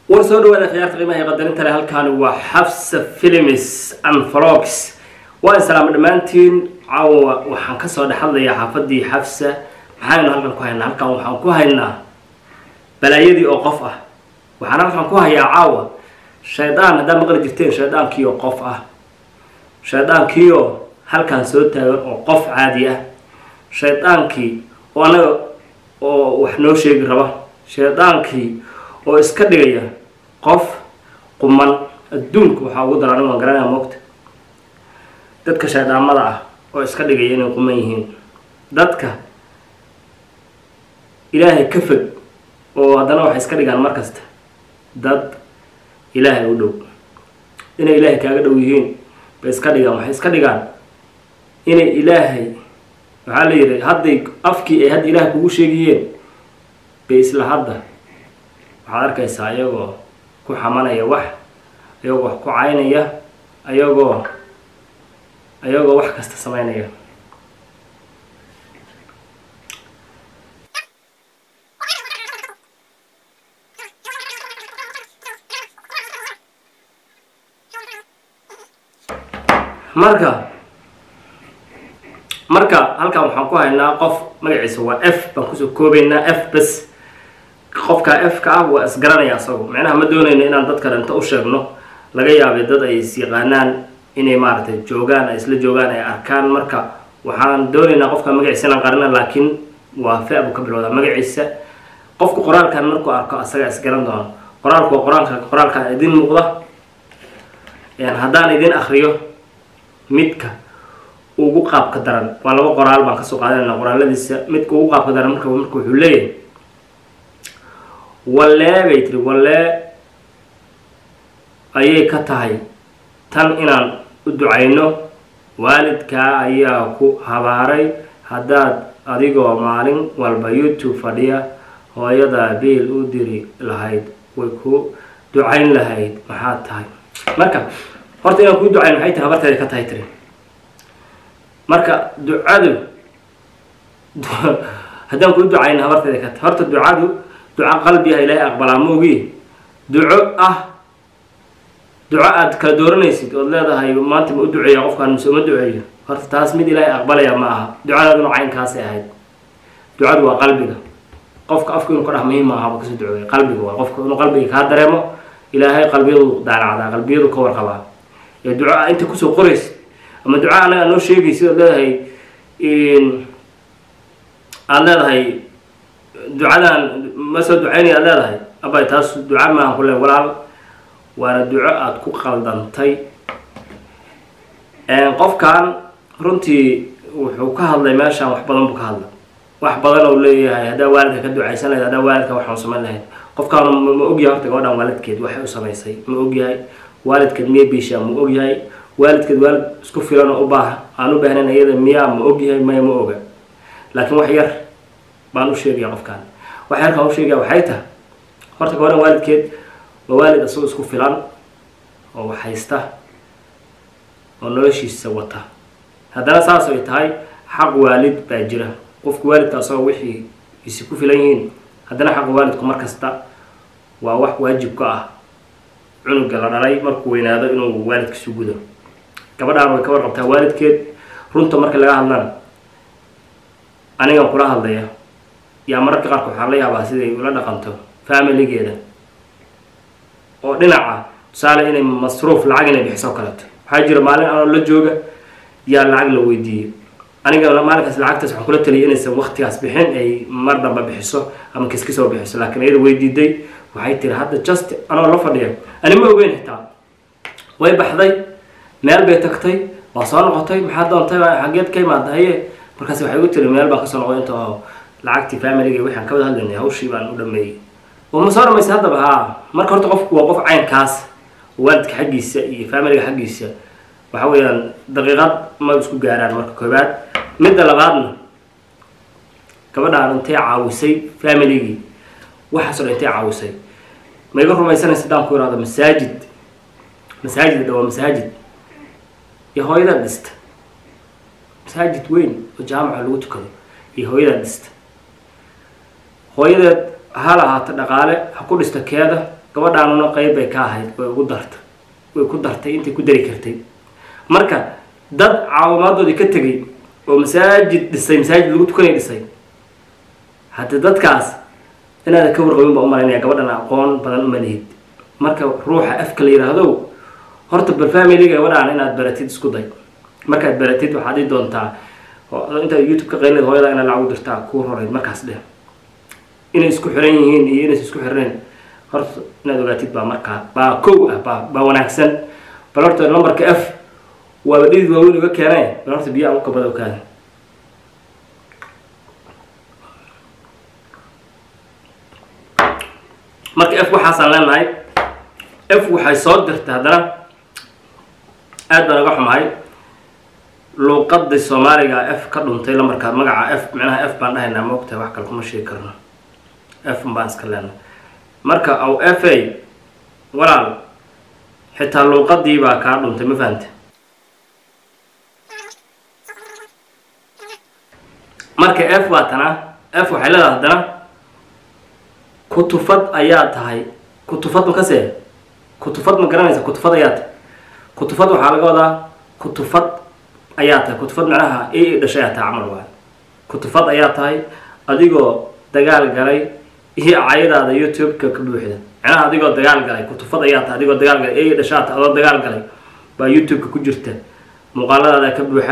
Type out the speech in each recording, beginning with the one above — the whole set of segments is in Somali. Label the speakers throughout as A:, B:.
A: war soo dhawaada khiyaarta qiimaha ee qadarinta leh halkaani waa xafsa films and vlogs waa islaama dhammaantiin caawa waxaan kasoo dhex hadlayaa xaafadii xafsa maxaynu halkan ku haynaa halkan waxaan ku haynaa balaayadii oo qof ah waxaan halkan ku hayaa caawa shaydaan haddaad maqli jirteen shaydaankiioo qof ah shaydaankiioo halkan soo taagan oo qof caadi ah shaydaankii oo anaga oo wax noo sheegi raba shaydaankii oo iska dhigaya qof quman adduunka waxaa ugu daran waan garanaya moogta dadka shayddaamada ah oo iska dhigaya inay quman yihiin dadka ilaahay ka fog oo haddana waxay iska dhigaan mar kasta dad ilaahay u dhow inay ilaahay kaaga dhow yihiin bay iska dhigaan waxay iska dhigaan inay ilaahay waxaa la yidhi hadday afkii ay hadda ilaahay kugu sheegayeen bay isla hadda waxaad arkaysaa ayagoo ku xamanaya wax ayagoo wax ku caynaya ayagoo ayagoo wax kasta sameynaya marka marka halkan waxaan ku haynaa qof magaciisa waa f baan kusoo koobaynaa f bas qofka f ka ah waa isgaranaya asagu macnaha ma doonayno inaan dadka dhinto u sheegno laga yaabay dad ay is yaqaanaan inay maaragtay joogaan ay isla joogaan ay arkaan marka waxaan doonaynaa qofka magaciisa inaan qarina laakiin waa fe buu ka bilowdaa magaciisa qofku qoraalkan markuu arko asaga isgaran doono qoraalku waa qoraalka qoraalkan idin muuqda haddaan idin akriyo midka ugu qaabka daran waa laba qoraal baan kasoo qaadanayna qoraaladiisa midka ugu qaabka daran marka marka wuxuu leeyahay wallee bay tiri wallee ayay ka tahay tan inaan u ducayno waalidkaa ayaa ku habaaray haddaad adigoo maalin walba youtube fadhiya hooyadaa biil u diri lahayd way ku ducayn lahayd maxaad tahay marka horta inaan kuu ducayn maxay tahay habarteeda ka tahay tiri marka ducadu haddaan kuu ducayn habarteeda ka tahay horta ducadu duco qalbiah ilaahay aqbalaa moogi duco ah duco aada kala dooranaysid ood leedahay maanta ma u duceeya qofkaan mise uma duceeyo horta taas mid ilaahay aqbalaya ma aha ducadaaduna caynkaasay ahayd ducadu waa qalbiga qofka afku inu ka dhex muhiim maaha ba kasoo duceeya qalbiga waa qofka inuu qalbiga kaa dareemo ilaahay qalbiyadu daalacdaa qalbiyadu ka warqabaa ee duco a inta kusoo qoraysid ama duco anaga noo sheegaysid ood leedahay aada leedahay ducadan ma soo ducaynaya aad leedahay abay taas duca maahan ku le walaal waana duco aada ku qaldantay qofkan runtii wuxuu ka hadlay meeshaan wax badan buu ka hadlay wax badan ou leeyahay haddaa waalidka ka ducaysan lahayd haddaa waalidka waxaan samayn lahayd qofkaan ma ogyahay horta gabadhan waalidkeed waxay u samaysay ma ogyahay waalidkeed miya biishaa ma ogyahay waalidkeed waalid isku filan oo u baaha aan u baahnayn iyada miyaa ma ogyahay maya ma oga laakiin wax yar baan u sheegaya qofkaan wax yarkaan u sheegaya waxay tahay horta gabadhan waalidkeed waa waalid isagoo isku filan oo wax haysta oo noloshiisa wata haddana saas ay tahay xaq waalid baa jira qofku waalidka asagoo wixii isi ku filan yihiin haddana xaqa waalidku mar kasta waa wax waajib ka ah cunuga la dhalay markuu weynaado inuu waalidkiisu gudo gabadhaan way ka warqabtaa waalidkeed runta marka laga hadlana anigan kula hadlaya yaa mararka qaarka waxaan la yaabaa siday ula dhaqanto familigeeda oo dhinaca tusaale inay masruuf lacag inay bixiso kaleeto waxaa jira maalin anoo la jooga yaa lacag la weydiiyey aniga maalinkaas lacagtaas waxaan kula taliyay inaysan waktigaas bixin ay mar damba bixiso ama kiskisoo bixiso laakiin iyada weydiiday waxay tiri hadda just anoo la fadhiya ani ma ogeyn xitaa way baxday meel bay tagtay waa soo noqotay maxaa doontay xageed ka imaada haye markaas waxay u tiri meel baan kasoo noqday inta oo lacagtii familiga waxaan ka wada hadlaynay hawshii baan u dhameeyey oo ma soo dhamaysay haddaba haa marka horta qofku waa qof caynkaas waalidka xaggiisa iyo familiga xaggiisa waxa weeyaan daqiiqad ma isku gaaraan marka koobaad midda labaadna gabadhaan intay caawisay familigii waxaasoo dhan intay caawisay ma iga rumaysanaysa haddaan ku ihahdo masaajid masaajid dha waa masaajid iyo hooyadaa dhista masaajid weyn oo jaamaca lagu tukado iyo hooyadaa dhista hooyadeed ha lahaata dhaqaale ha ku dhista keeda gabadhaanuna qeyb bay ka ahayd way ugu dartay way ku dartay intay ku dari kartay marka dad caawimaaddoodii ka tegay oo masaajid dhisay masaajid lagu tukanay dhisay haddii dadkaas inaadan ka warqabin baa umalaynaya gabadhan aqoon badan uma lihid marka ruuxa afka la yidhaahdo horta bal familiga gabadhaan inaad baratid isku day markaad baratid waxaad dhihi doontaa intaad youtube ka qayleed hooyada inaad lacag u dirtaa kuu roreyd markaas dheh inay isku xiran yihiin iyo inays isku xirnayn horta inaad ogaatid baa markaa baa kow ah baa baa wanaagsan bal horta numberka f waaba dhidid waaweyn uga keenay bal horta biyo aan u kabada okaada marka f waxaasaan leenahay f waxay soo dirtay haddana aad baan uga xumahay luuqadii soomaaliga f ka dhuntay lamarkaa magaca f micnaha f baan dhahaynaa ma ogtahay wax kale kuma sheegi karno f baan iska leenahay marka aw f a walaal xitaa luuqadii baa kaa dhuntay ma fahante marka f baa tana f waxay leedahay haddana kutufad ayaa tahay kutufad makase kutufad ma garanaysa kutufad ayaa tahay kutufad waxaa laga wadaa kutufad ayaa tahay kutufad macnaha i dhashay ayaa tahay camal waay kutufad ayaa tahay adigoo dagaal galay iyo cayadaada youtube-ka ka buuxda macnaha adigoo dagaal galay kutufad ayaa tahay adigoo dagaal galay i dhashaa tahay adoo dagaal galay baa youtube-ka ku jirta muuqaaladaada ka buuxa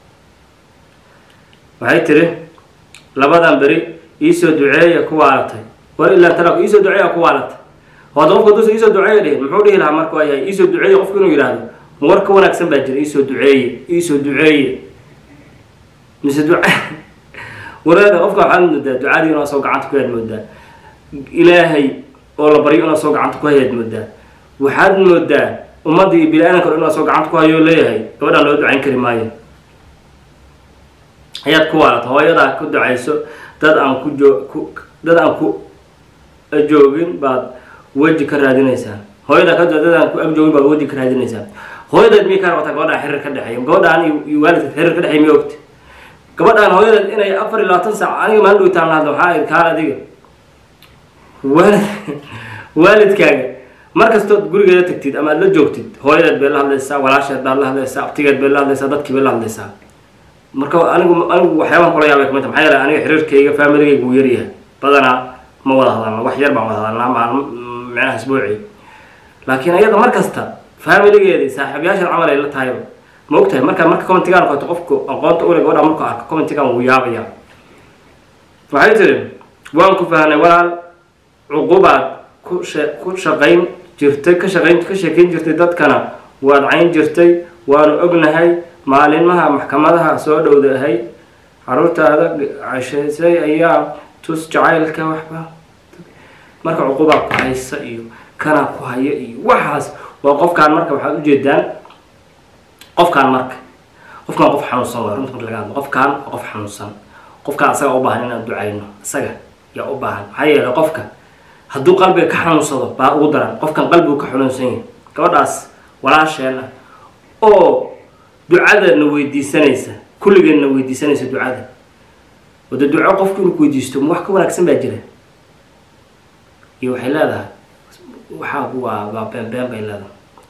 A: waxay tiri labadan beri iisoo duceeya ku waalatay war ilaa tala iisoo duceeya ku waalatay hooda qofka haduusa iisoo duceeya dhihin muxuu dhihi lahaa marka waa yahay iisoo duceeya qofku inuu yidhaahdo war ka wanaagsan baa jira iisoo duceeye iisoo duceeye mise duca wareeda qofka waxaad moodaa ducadii inaa soo gacanta ku hayaad moodaa ilaahay oo la baryo inaa soo gacanta ku hayaad moodaa waxaad moodaa ummaddii bini-aadanka o inaa soo gacanta ku hayo leeyahay gabadhaan loo ducayn kari maayo ayaad ku waalata hooyadaa ku ducayso dad aan ku joo ku dad aan ku joogin baad weji ka raadinaysaa hooyadaa ka dad aan ku ag joogin baad weji ka raadinaysaa hooyadeed miyay kaa rabataa gabadhaan xiriir ka dhexeeya gabadhaan iyo waalidka xiriir ka dhexeeya miya ogta gabadhaan hooyadeed inay afar iyo labaatan saac aniga maalin dhowtaan lahadla waxaa id kaan adiga waalid waalidkaaga markastood gurigeeda tagtid ama aad la joogtid hooyadeed bay la hadlaysaa walaasheed baad la hadlaysaa abtigeed bay la hadlaysaa dadkii bay la hadlaysaa marka anigu anigu waxyaabaha kula yaabay kamid ta maxaa yeele aniga xiriirkayga familigayga wuu yaryahay badanaa ma wada hadalna wax yar baan wada hadalnaa maalmo micnaha isbuuci laakiin ayada mar kasta familigeedii saaxiibayaashan camal ay la tahayba ma og tahay marka marka commentigaan qoto qofku aqoonta ule gabadha markuu arko commentigaan wuu yaabaya waxay tiri waan ku fahnay walaal cuqubaad ku she ku shaqayn jirtay ka shaqayn ka sheekayn jirtay dadkana waad cayn jirtay waanu ognahay maalinmaha maxkamadaha soo dhowdahay caruurtaada cashaysay ayaa tus jacaylka waxba marka cuqubaa ku haysa iyo kanaa ku haya iyo waxaas waa qofkaan marka waxaad ujeedaan qofkaan marka qofkaan qof xanuunsan waa runta marka laga hadlo qofkaan waa qof xanuunsan qofkaan asaga u baahan inaan ducayno isaga yaa u baahan maxaa yeelay qofka hadduu qalbiga ka xanuunsado baa ugu daran qofkan qalbigu ka xanuunsan yahay gabadhaas walaasheen ah oo ducadana weydiisanaysa kulligeedna weydiisanaysa ducada wada duco qofku inuu ku weydiisto ma wax ka wanaagsan baa jira iyo waxay leedahay waxaa waa waa been been bay leedahay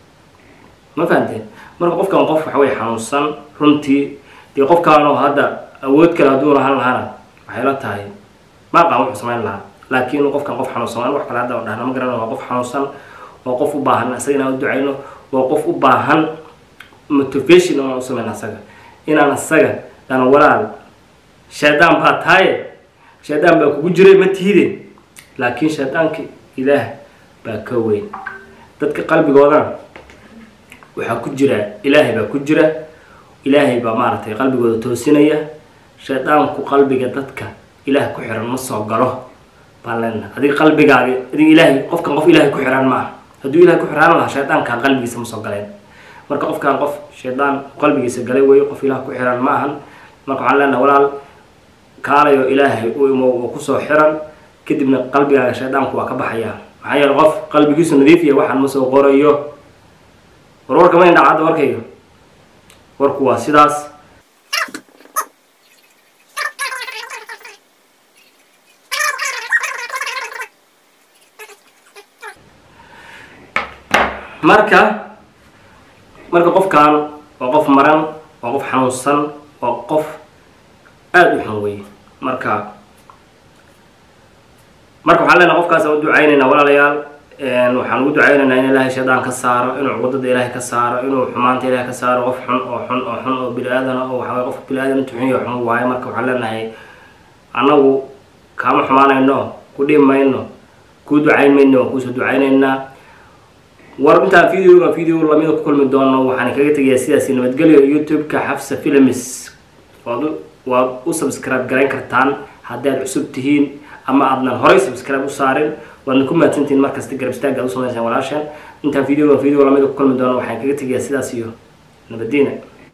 A: ma fahanteen marka qofkan qof waxa wey xanuunsan runtii dee qofkaanoo hadda awood kale hadduu lahaan lahaana waxay la tahay ma aqaan wuxuu samayn lahaa laakiin qofkan qof xanuunsan wax kale hadda dhahna ma garana waa qof xanuunsan waa qof u baahan isaga inaan u ducayno waa qof u baahan motivation inaan u sameyn asaga inaan asaga dhana walaal shaydaan baa taaye shaydaan baa kugu jiray ma tihide laakiin shaydaanka ilaah baa ka weyn dadka qalbigoodana waxaa ku jira ilaahay baa ku jira ilaahay baa maaragtay qalbigooda toosinaya shaydaanku qalbiga dadka ilaah ku xiran ma soo galo baan leenaha adiga qalbigaaga adiga ilaahay qofkan qof ilaahay ku xiran ma aha hadduu ilahay ku xiraan lahaa shaydaankaan qalbigiisa ma soo galeen marka qofkaan qof shaydaan qalbigiisa galay weeye qof ilaah ku xiran ma ahan marka waxaan leenaha walaal kaalayo ilaahay u imo uu kusoo xiran kadibna qalbigaaga shaydaanku waa ka baxayaa maxaa yeele qof qalbigiisu nadiif yahay waxaan ma soo qorayo war warka ma indhacadda warkayga warku waa sidaas marka marka qofkan waa qof maran waa qof xanuunsan waa qof aada u xun weye marka marka waxaan leenaha qofkaas u ducaynaynaa walaalayaal waxaan ugu ducaynaynaa in ilaahay shaydaan ka saaro inuu cuqudada ilaahay ka saaro inuu xumaanta ilaahay ka saaro qof xun oo xun oo xun oo bini aadana oo waxaway qof bini aadan intu xun iyo xun waayo marka waxaan leenahay annagu kaama xumaanayno ku dhiib mayno kuu ducayn mayno waan kuusoo ducaynaynaa war intaan videoga video lamida ku kulmi doono waxaan kaga tegayaa sidaasi nabadgelyo youtube-ka xafsa films waad u waad u subscribe garayn kartaan haddii aad cusub tihiin ama aadnan horay subscribe u saarin waadna ku mahadsantihiin markasta garab istaagga ad u samaysaan walaashan intaan videoga video lamida ku kulmi doono waxaan kaga tegayaa sidaas iyo nabadiina